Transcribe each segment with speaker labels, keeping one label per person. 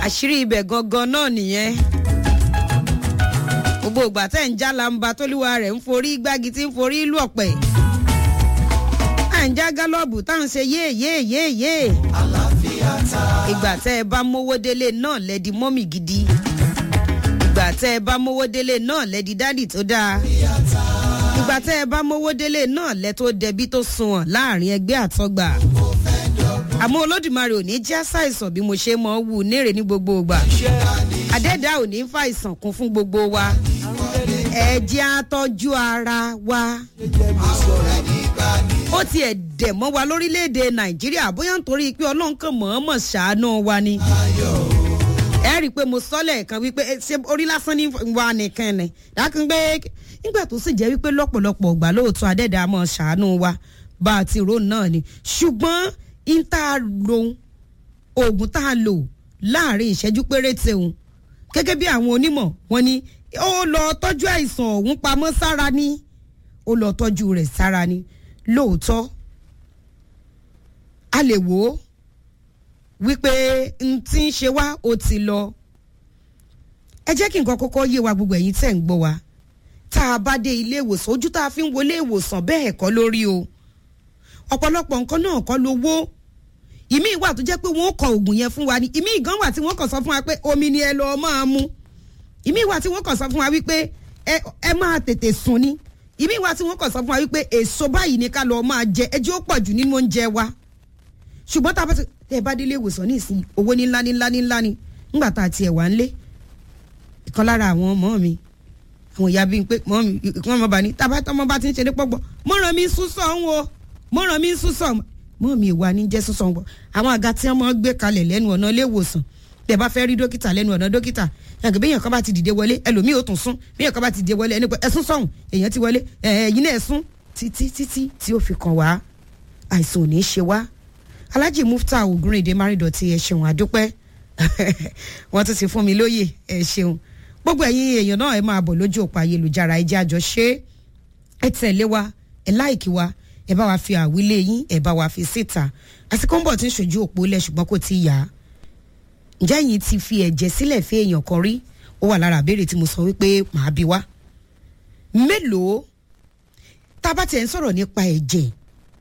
Speaker 1: àṣírí ibẹ̀ gangan náà nìyẹn gbogbo ìgbà tẹ̀ ń já lamba tóluwa rẹ̀ ń forí gbági tí ń forí lù ọ̀pẹ̀ à ń já gálọ́ọ̀bù tá à ń ṣe yéè yéè yéè yéè ìgbà tẹ́ ẹ bá mówó délé náà lẹ́di mọ́mì gidi ìgbà tẹ́ ẹ bá mówó délé náà lẹ́di dádì tó dáa ìgbà tẹ́ ẹ bá mówó délé náà lẹ́ tó dẹbí tó sunwọ̀n láàrin ẹgbẹ́ àtọ́gbà àmọ́ olódùmarè ò ní já ṣàìsàn bí mo ṣe mọ̀ ọ́ wù nírè ní gbogbo ìgbà àdẹ́dá ò ní fàìsàn kún fún gbogbo wa ẹ jẹ́ àtọ́jú ara wa ó tiẹ̀ dẹ̀ mọ́ wa lórílẹ̀‐èdè nàìjíríà bóyá nítorí pé ọlọ́run kan mọ̀ọ́mọ̀ ṣàánú wa ni ẹ rí i pé mo sọ lẹ́ẹ̀kan wípé ṣé orí lásán ní wa nìkan ni dákun gbé nígbà tó sì jẹ́ wípé lọ́pọ̀lọpọ̀ ọgbà lóòótọ́ adẹ́dàá mọ̀ ṣàánú wa bá a ti rò náà ni ṣùgbọ́n ń tá a lo oògùn tá a lò láàrin ìṣẹ́jú péréte òun gẹ́gẹ́ bí àwọn onímọ̀ wọn ni ó lọ tọ́jú àìsàn ọ̀hún pamọ́ sára ni ó lọ tọ́jú rẹ̀ sára ni lóòótọ́ a lè wò ó wípé n tí ń ṣe wá ó ti lọ ẹ jẹ́ kí nǹkan kọ́kọ́ yé wa gbogbo ẹ̀yin tẹ̀ ń gbọ́ wa tá a bá dé ilé ìwòsàn ojú tá a fi ń wọlé ìwòsàn bẹ́ẹ̀ kọ́ lórí o ọ̀pọ̀lọpọ̀ nǹkan náà kọ́ lówó ìmí ìwà tó jẹ́ pé wọ́n kọ oògùn yẹn fún wa ni ìmí ìgàn wà tí wọ́n kàn sọ fún wa pé omi ni ẹ lọ́ọ́ máa mu ìmí ìwà tí wọ́n kàn sọ fún wa wípé ẹ máa tètè sùn ni ìmí ìwà tí wọ́n kàn sọ fún wa wípé èso báyìí ni ká lọ́ọ́ máa jẹ ẹjẹ́ ó pọ̀ jù nínú oúnjẹ wa ṣùgbọ́n tá a bá ti ẹ bá délé ìwòsàn ní ìsìn owó ní ńlá ní ńlá ní ńlá ni ńgbà tá a tiẹ̀ wá ń lé ìkan lára àwọn ọmọ mi àwọn ìyá bíi pé mọ́ mi ìkan ọmọ bá ní tábà tọmọ bá ti ń ṣe ní pọ́gbọ́ mọ́ràn mi sún sọ̀ ń wo mọ́ràn mi sún sọ̀ mọ́ mi ìwà ní jẹ́ sísọ wọn àwọn àga tí wọ́n gbé kalẹ̀ lẹ́nu ọ̀nà ilé ìwòsàn bí ẹ bá fẹ́ rí dókítà lẹ́nu ọ̀nà dókítà yàgò bíyàn kan bá ti dìde wọlé ẹlòmíì ò tún sún bíyàn kan bá ti dìde wọlé ẹni pé ẹsún sọ̀hún èèyàn ti wọlé ẹ̀yìn náà ẹ̀sún títí títí tí ó fi kàn wá àìsàn ò ní ṣe wá alájì mufta ògúnrìndé márìndọ̀tì ẹ ṣeun àdúpẹ́ wọ́n tún ti fún mi lóye ẹ ṣeun gbogbo ẹ̀yin èèyàn náà ẹ máa bọ̀ lójú òpó ayélujára ẹ jẹ́ àjọ ṣe ẹ tẹ̀lé wa ẹ láìkí wa ẹ bá wa fi àwílé yín ẹ bá wa fi síta àsìkò ń bọ̀ tí ń ṣojú òpó lẹ̀ ṣùgbọ́n kò tí ì yá ǹjẹ́ yìí ti fi ẹ̀jẹ̀ sílẹ̀ fún èèyàn kan rí ó wà lára àbẹ̀rẹ̀ tí mo sọ wípé màá bí wá mélòó tá a bá tiẹ̀ ń sọ̀rọ̀ nípa ẹ̀jẹ̀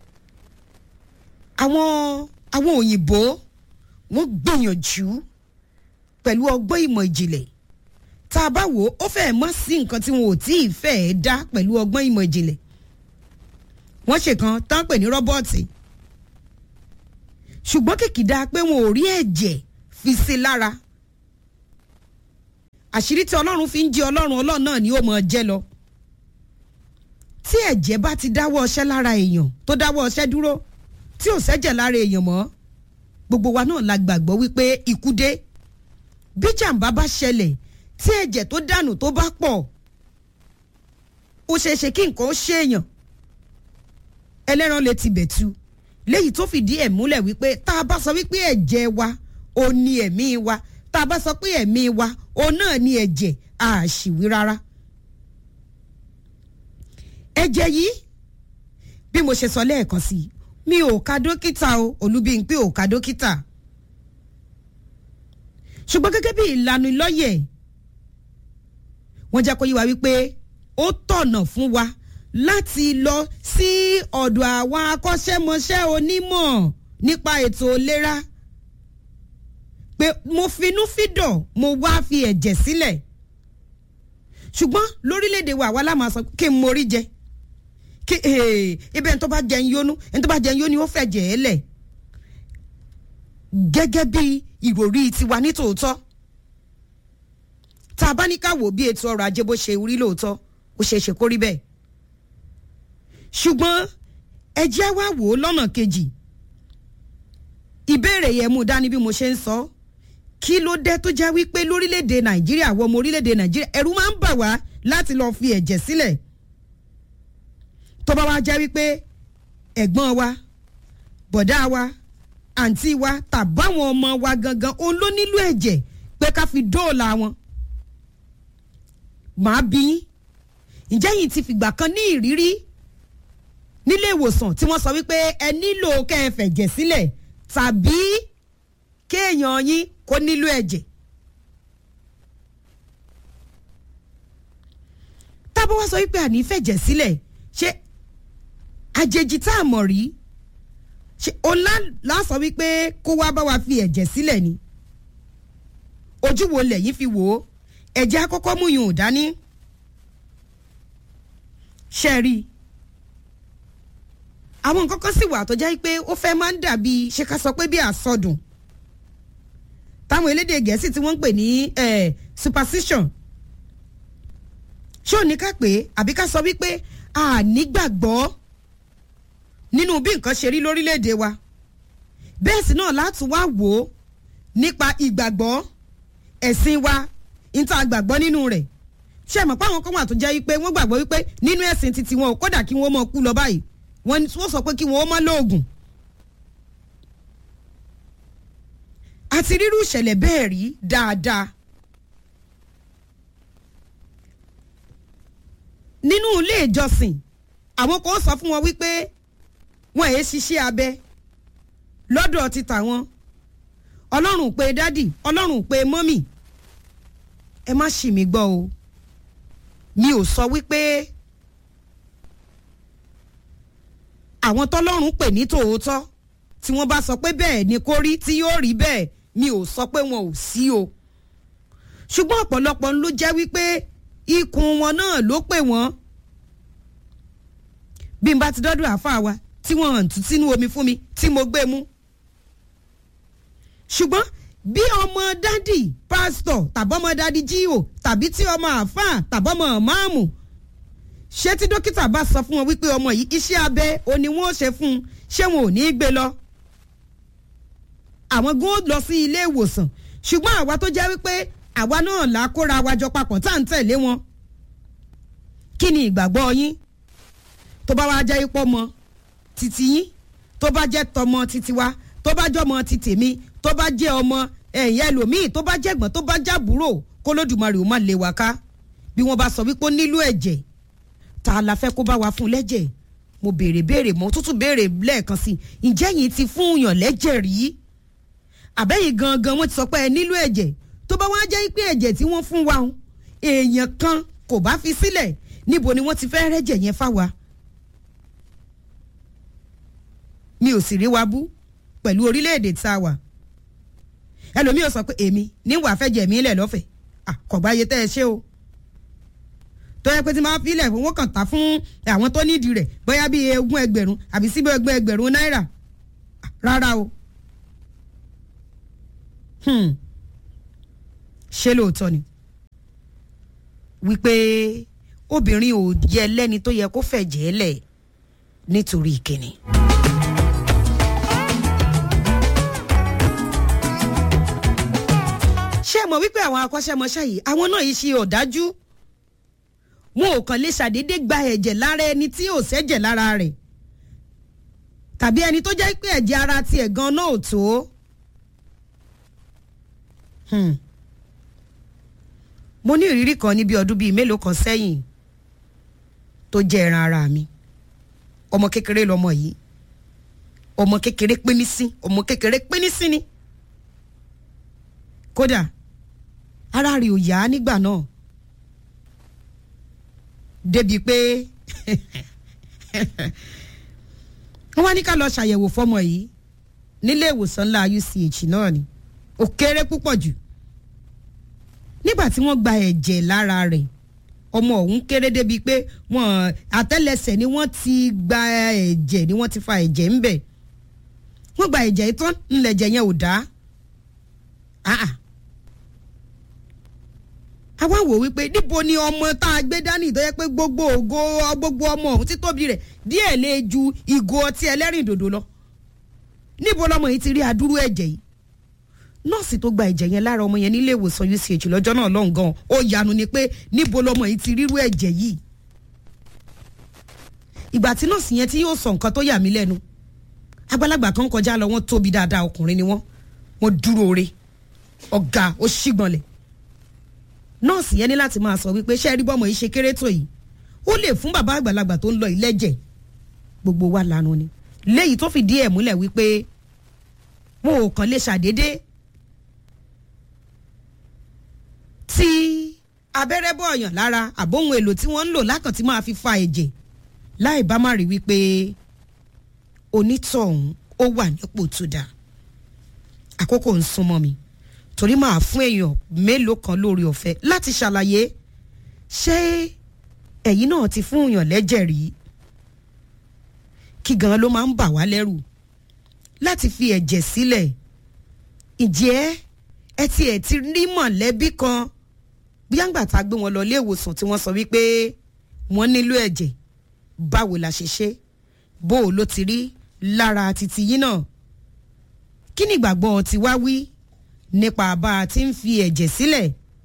Speaker 1: àwọn àwọn òyìnbó wọ́n gbìyànjú pẹ̀lú ọgbọ́n ìmọ̀ ìjìnlẹ̀ tá a bá wò ó ó fẹ́ẹ̀ mọ́ sí nǹkan tí wọn ò tí ì fẹ́ẹ̀ dá pẹ̀lú ọgbọ́n ìmọ̀ ìjìnlẹ̀ wọ́n ṣèkan tán pè ní rọ́bọ́ọ̀tì ṣùgbọ́n kìkìdá pé wọn ò rí ẹ̀jẹ̀ fi sí lára àṣírí tí ọlọ́run fi ń jí ọlọ́run ọlọ́run náà ni ó mọ̀ jẹ́ lọ tí ẹ̀jẹ̀ bá ti dáwọ́ ọṣẹ́ lára èèyàn tó dáwọ́ ọṣẹ́ dúró tí ò sẹ́jẹ̀ lára èèyàn mọ́ gbogbo wa náà la gbàgbọ́ wípé ikú dé bí jàǹbá bá ṣẹlẹ̀ tí ẹ̀jẹ̀ tó dànù tó bá pọ̀ ó ṣeéṣe kí nǹkan ó ṣèèyàn ẹlẹ́ran lè ti bẹ̀tu léyìí tó fìdí ẹ̀ múlẹ̀ wípé tá a bá sọ wípé ẹ̀jẹ̀ wa ó ní ẹ̀mí wa tá a bá sọ pé ẹ̀mí wa ó náà ní ẹ̀jẹ̀ àṣìwí rárá. ẹ̀jẹ̀ yìí bí mo ṣe sọ lẹ́ẹ̀kan sí i mi ò ka dókítà o olúbíyìnpé ò ka dókítà ṣùgbọ́n gẹ́gẹ́ bí ìlànà ìlọ́yẹ̀ wọ́n jẹ́ kó yí wa wípé ó tọ̀nà fún wa láti lọ sí ọ̀dọ̀ àwọn akọ́ṣẹ́mọṣẹ́ onímọ̀ nípa ètò ìlera pé mo finú fídọ̀ mo wá fi ẹ̀jẹ̀ sílẹ̀ ṣùgbọ́n lórílẹ̀‐èdè wa àwa láwọn sọ kí n morí jẹ kí ibẹ̀ ẹni tó bá jẹun yónú ẹni tó bá jẹun yónú ó fẹ́ jẹ̀ ẹ́ lẹ̀ gẹ́gẹ́ bí ìròrí tiwa nítòótọ́ tá a bá ní ká wò bí ètò ọrọ̀ ajé bó ṣe rí lóòótọ́ ó ṣeé ṣe kó rí bẹ́ẹ̀ ṣùgbọ́n ẹ jẹ́ wá wò ó lọ́nà kejì ìbéèrè yẹn mú dání bí mo ṣe ń sọ kí ló dé tó jẹ́ wípé lórílẹ̀‐èdè nàìjíríà àwọn ọmọ orílẹ̀‐èdè nàìjíríà ẹ̀rù máa ń bà wá láti lọ́ọ́ fi ẹ̀jẹ̀ sílẹ̀ tó bá wá jẹ́ wípé ẹ̀gbọ́n wa bọ̀dá wa àǹtí wa tàbáwọn ọmọ wa gangan òun ló nílò ẹ̀jẹ̀ pé ká fi dóòlà wọn màá bí ǹjẹ́ yìí ti fìgbà kan ní ìrírí nílé ìwòsàn tí wọ́n sọ wípé ẹ nílò kẹ́ ẹ fẹ̀jẹ̀ sílẹ̀ tàbí kéèyàn yín kó nílò ẹ̀jẹ̀ tábọ̀ wá sọ wípé àní fẹ̀jẹ̀ sílẹ̀ ṣé àjèjì tá a mọ̀ rí ṣe ọlá lásọ wípé kó wá bá wa fi ẹ̀jẹ̀ sílẹ̀ ni ojú wo lẹ̀yìn fi wò ó ẹ̀jẹ̀ akọ́kọ́ mú yùn dání ṣe rí i àwọn nǹkan kan sì wà tó jẹ́ pé ó fẹ́ máa ń dàbí ṣe ká sọ pé bí àsọdùn táwọn elédè gẹ̀ẹ́sì tí wọ́n ń pè ní superstition ṣé ò ní ká pé àbí ká sọ wípé a nígbàgbọ́ nínú bí nǹkan ṣe rí lórílẹ̀‐èdè wa bẹ́ẹ̀ sì náà láti wá wò ó nípa ìgbàgbọ́ ẹ̀sìn wa níta gbàgbọ́ nínú rẹ̀ ṣé mọ̀ pé àwọn kan wà tó jẹ́ wípé wọ́n gbàgbọ́ wípé nínú ẹ̀sìn titi wọn ò kódà kí wọ́n mọ̀ kú lọ báyìí wọ́n sọ pé kí wọ́n mọ̀ lóògùn. àti rírú ìṣẹ̀lẹ̀ bẹ́ẹ̀ rí dáadáa. nínú ilé ìjọsìn àwọn kan sọ fún wọn wípé wọn èé ṣiṣẹ́ abẹ lọ́dọ̀ ti tàwọn ọlọ́run pé dádì ọlọ́run pé mọ́mì ẹ má ṣì mí gbọ́ o mi ò sọ wípé àwọn tọ́lọ́run pè ní tòótọ́ tí wọ́n bá sọ pé bẹ́ẹ̀ ni kó rí tí yóò rí bẹ́ẹ̀ mi ò sọ pé wọn ò sí o ṣùgbọ́n ọ̀pọ̀lọpọ̀ ló jẹ́ wípé ikùn wọn náà ló pè wọ́n bí n bá ti dọ́dọ̀ àáfàá wa tí wọ́n hàn tún sínú omi fún mi tí mo gbé mú ṣùgbọ́n bí ọmọ dádì pásítọ̀ tàbọ́mọ dádì jíò tàbí tí ọmọ àáfàá tàbọ́mọ máàmù ṣé tí dókítà bá sọ fún wọn wípé ọmọ yìí iṣẹ́ abẹ òní wọn ò ṣe fún un ṣé wọn ò ní í gbé lọ. àwọn gan lọ sí ilé ìwòsàn ṣùgbọ́n àwa tó jẹ́ wípé àwa náà là á kóra wa jọ papọ̀ tá à ń tẹ̀lé wọn. kí ni ìgbàgbọ́ yín tó bá wá jẹ́ ipò mọ títí yín tó bá jẹ́ tọmọ títí wa tó bá jọmọ títì mi tó bá jẹ́ ọmọ ẹ̀yìn ẹlòmíì tó bá jẹ́gbọ́n tó bá jábúrò kó lódùmarè ó má lè wá ká bí wọ́n bá sọ wípé ó nílò ẹ̀jẹ̀ ta la fẹ́ kó bá wa fún lẹ́jẹ̀ mo béèrè béèrè mo tútù béèrè lẹ́ẹ̀kan sí i ǹjẹ́ yìí ti fún yàn lẹ́jẹ̀ rí àbẹ́yìn gangan wọ́n ti sọ pé ẹ nílò ẹ̀jẹ̀ tó bá wá jẹ́ pé ẹ̀jẹ̀ tí wọ́n fún wa ń èèyàn kan kò bá fi sílẹ̀ níbo ni wọ́n ti fẹ́ rẹ́jẹ̀ yẹn fáwa mi ò sì rí wa bú pẹ̀lú orílẹ̀-èdè tá a wà ẹlòmíì ò sọ pé èmi níwàá fẹ́ jẹ̀ mí lẹ̀ lọ́fẹ̀ẹ́ àkọ́gbáyé tẹ́ ẹ ṣe o tó yẹ pé tí máa filẹ̀ fún wọn kàn ta fún àwọn tó nídìí rẹ̀ bóyá bíi ogún ẹgbẹ̀rún àbí síbi ogún ẹgbẹ̀rún náírà rárá o. ṣé lóòótọ́ ni wípé obìnrin ò yẹ lẹ́ni tó yẹ kó fẹ̀jẹ̀ lẹ̀ nítorí ìkíni. ṣé ẹ mọ̀ wípé àwọn akọ́ṣẹ́mọṣẹ́ yìí àwọn náà yìí ṣe ọ̀dájú wọn ò kàn lè ṣàdédé gba ẹ̀jẹ̀ lára ẹni tí ò sẹ́jẹ̀ lára rẹ̀ tàbí ẹni tó jẹ́ pé ẹ̀jẹ̀ ara tiẹ̀ gan náà ò tó. mo ní ìrírí kan níbi ọdún bíi mélòó kan sẹ́yìn tó jẹ́ ẹran ara mi ọmọ kékeré lọmọ yìí ọmọ kékeré pínísí ọmọ kékeré pínísí ni kódà ara rẹ̀ ò yá nígbà náà débi pé wọ́n wá ní ká lọ ṣàyẹ̀wò fọ́mọ yìí nílé ìwòsàn ńlá UCH náà ni ó kéré púpọ̀ jù nígbà tí wọ́n gba ẹ̀jẹ̀ lára rẹ̀ ọmọ ọ̀hún kéré débi pé wọ́n àtẹ́lẹsẹ̀ ni wọ́n ti gba ẹ̀jẹ̀ ni wọ́n ti fa ẹ̀jẹ̀ ńbẹ̀ wọ́n gba ẹ̀jẹ̀ tán ńlẹ̀jẹ̀ yẹn ò dá àwa wò wípé níbo ni ọmọ tá a gbé dání tó yẹ pé gbogbo ògo gbogbo ọmọ ọ̀hún títóbi rẹ̀ díẹ̀ lè ju ìgò ọtí ẹlẹ́rìndòdò lọ níbo lọmọ yìí ti rí adúrú ẹ̀jẹ̀ yìí nọ́ọ̀sì tó gba ẹ̀jẹ̀ yẹn lára ọmọ yẹn nílé ìwòsàn UCH lọ́jọ́ náà lọ́hùn gan ó yanu ni pé níbo lọmọ yìí ti rírú ẹ̀jẹ̀ yìí ìgbà tí nọ́ọ̀sì yẹn tí yóò sọ nǹkan tó yà mí lẹ́nu àgbàlagbà kan kọjá lọ wọ́n tóbi dáadáa ọkùnrin ni wọ́n wọ́n dúró re ọ̀gá ó ṣígbọnlẹ̀ nọ́ọ̀sì yẹn ní láti máa sọ wípé ṣé ẹ rí bọ́mọ yìí ṣe kéré tó yìí ó lè fún bàbá àgbàlagbà tó ń lọ ìlẹ́jẹ̀ gbogbo wa lanu ni léyìí tó fìdí ẹ̀ múlẹ̀ wípé wọn ò kàn lè ṣàdédé tí abẹ́rẹ́ bọ̀ọ̀yàn lára àbóhun èlò tí wọ́n ń lò lákàn tí máa fi fa ẹ̀jẹ̀ láì bá má rí wípé onítọ̀hún ó wà nípò tó dáa àkókò ń súnmọ́ mi torí máa fún èèyàn mélòó kan lórí ọ̀fẹ́ láti ṣàlàyé ṣé ẹ̀yin náà ti fún èèyàn lẹ́jẹ̀ rí kí gan ló máa ń bà wá lẹ́rù láti fi ẹ̀jẹ̀ sílẹ̀ ǹjẹ́ ẹ ti ẹ̀ ti rí mọ̀lẹ́bí kan bóyá ńgbà tá a gbé wọn lọ ilé ìwòsàn tí wọ́n sọ wípé wọ́n nílò ẹ̀jẹ̀ báwo la ṣe ṣe bó o ló ti rí lára títí yín náà kí ni ìgbàgbọ́ ti wá wí nípa bá a ti ń fi ẹ̀jẹ̀ sílẹ̀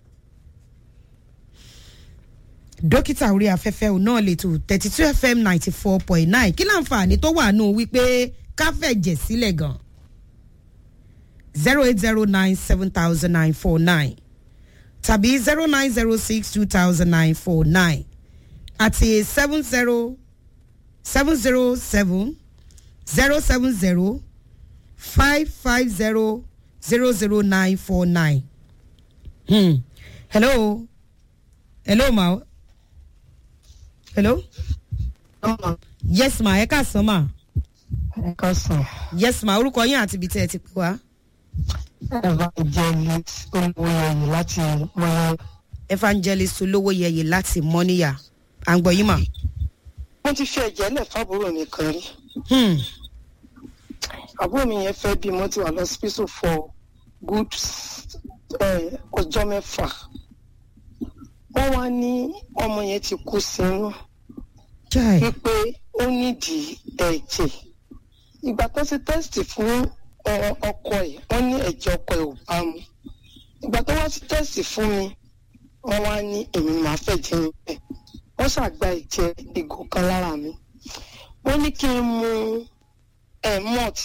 Speaker 1: dókítà orí afẹ́fẹ́ òun náà lè tó thirty two fm ninety four point nine kí láǹfààní tó wà nù wípé ká fẹ̀jẹ̀ sílẹ̀ gan zero eight zero nine seven thousand nine four nine tàbí zero nine zero six two thousand nine four nine àti seven zero seven zero seven zero seven zero five five zero zero zero nine four nine. Hmm. hello hello ma hello
Speaker 2: ọmọ
Speaker 1: yes ma ẹ káàsán ma
Speaker 2: ẹ̀ka sàn
Speaker 1: yes ma orúkọ yín àti ibi tí ẹ ti pè wá
Speaker 2: evangelist olùwòye láti mọ́lá.
Speaker 1: evangelist olówó yẹyẹ láti mọ́níyà à ń gbọ́ yín mà.
Speaker 2: mo ti fi ẹ̀jẹ̀ lẹ̀ fábúrò mi kan rí
Speaker 1: Hmm.
Speaker 2: àbúrò mi yẹn fẹ́ bí mo ti wà lọ hospital for good eh, ọjọ́ mẹ́fà wọ́n wá ní ọmọ yẹn ti kú sínú
Speaker 1: Chai.
Speaker 2: wípé ó nídìí ẹ̀jẹ̀ ìgbà tó ṣe tẹ́sítì fún eh, ọkọ ẹ̀ wọ́n ní ẹ̀jẹ̀ ọkọ ẹ̀ ò bá mu ìgbà tó wá sí tẹ́sítì fún mi wọ́n wá ní èmi máa fẹ́ jẹ́ níbẹ̀ wọ́n ṣàgbá ẹ̀jẹ̀ ìgò kan lára mi wọ́n ní kí n mu ẹ̀ malt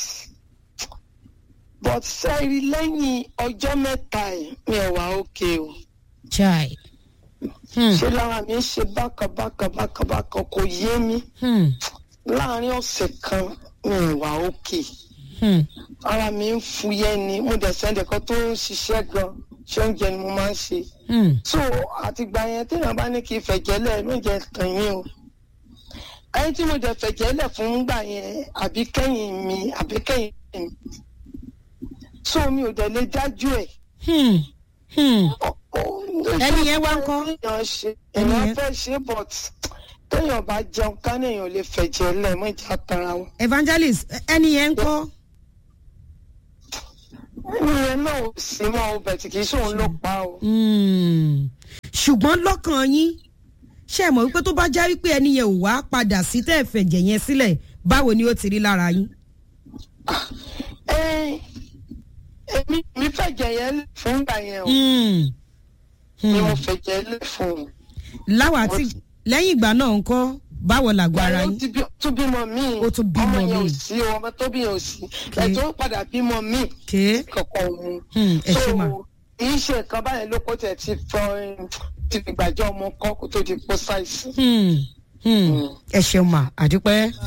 Speaker 2: but sẹ́rí lẹ́yìn ọjọ́ mẹ́ta ẹ̀ mi ò wá òkè o
Speaker 1: Chai. Hmm.
Speaker 2: ṣé lára mi ń ṣe bákan bákan bákan bákan kò yé mi
Speaker 1: Hmm.
Speaker 2: láàárín ọ̀sẹ̀ kan mi ò wá òkè
Speaker 1: Hmm.
Speaker 2: ara mi ń fúyẹ́ ni mo dẹ̀ sẹ́ndẹ̀ kan tó ń ṣiṣẹ́ gan ṣé oúnjẹ ni mo máa ń ṣe
Speaker 1: Hmm.
Speaker 2: so àtìgbà yẹn téèyàn bá ní kí n fẹ̀jẹ̀ lẹ̀ ló ń jẹ tàn yín o ẹni tí mo dẹ̀ fẹ̀jẹ̀ lẹ̀ fún gbà yẹn àbí kẹ́yìn mi àbí kẹ́yìn mi so mi ò dẹ̀ lè dájú ẹ̀
Speaker 1: Hmm. Hmm.
Speaker 2: ẹni
Speaker 1: Ẹni yẹn wá ń kọ́?
Speaker 2: èèyàn ṣe
Speaker 1: Ẹni
Speaker 2: èèyàn
Speaker 1: yẹn-
Speaker 2: fẹ́ ṣe but téèyàn bá jẹun ká ní èèyàn lè fẹ̀jẹ̀ lẹ̀ mọ́ ìjà tara wọn.
Speaker 1: evangelist ẹni yẹn ń kọ́.
Speaker 2: ẹni yẹn náà ò sí mọ́ ọ bẹ̀tì kì í ṣòun ló pa o.
Speaker 1: Hmm. ṣùgbọ́n lọ́kàn yín ṣe é mọ̀ wípé tó bá já wípé ẹni yẹn ò wá padà sí tẹ́ ẹ̀ fẹ̀jẹ̀ yẹn sílẹ̀ báwo ni ó ti rí lára yín.
Speaker 2: Ẹ, èmi mi fẹ̀jẹ̀ yẹn lẹ̀ fún gbà yẹn o
Speaker 1: Hmm.
Speaker 2: ni mo
Speaker 1: Hmm.
Speaker 2: fẹ̀jẹ̀ lẹ̀ fún un.
Speaker 1: láwa tí lẹ́yìn ìgbà náà ń kọ́ báwo làgọ́ ara
Speaker 2: ó
Speaker 1: yín.
Speaker 2: ti bí- tún bímọ míì
Speaker 1: Ó tún bímọ
Speaker 2: ọmọ yẹn ò
Speaker 1: míì.
Speaker 2: sí o ọmọ tó bí yẹn ò sí ẹ̀ tó padà bímọ míì
Speaker 1: ké
Speaker 2: kankan òun.
Speaker 1: Hmm, ẹ ṣe mà.
Speaker 2: kì í ṣe nǹkan báyẹn ló kó tẹ̀ ti fọ ti gbàjọ́ ọmọ kan kó tó di pọ́ ṣàìsàn.
Speaker 1: Hmm. Hmm. ẹ ṣeun mà àdúpẹ́.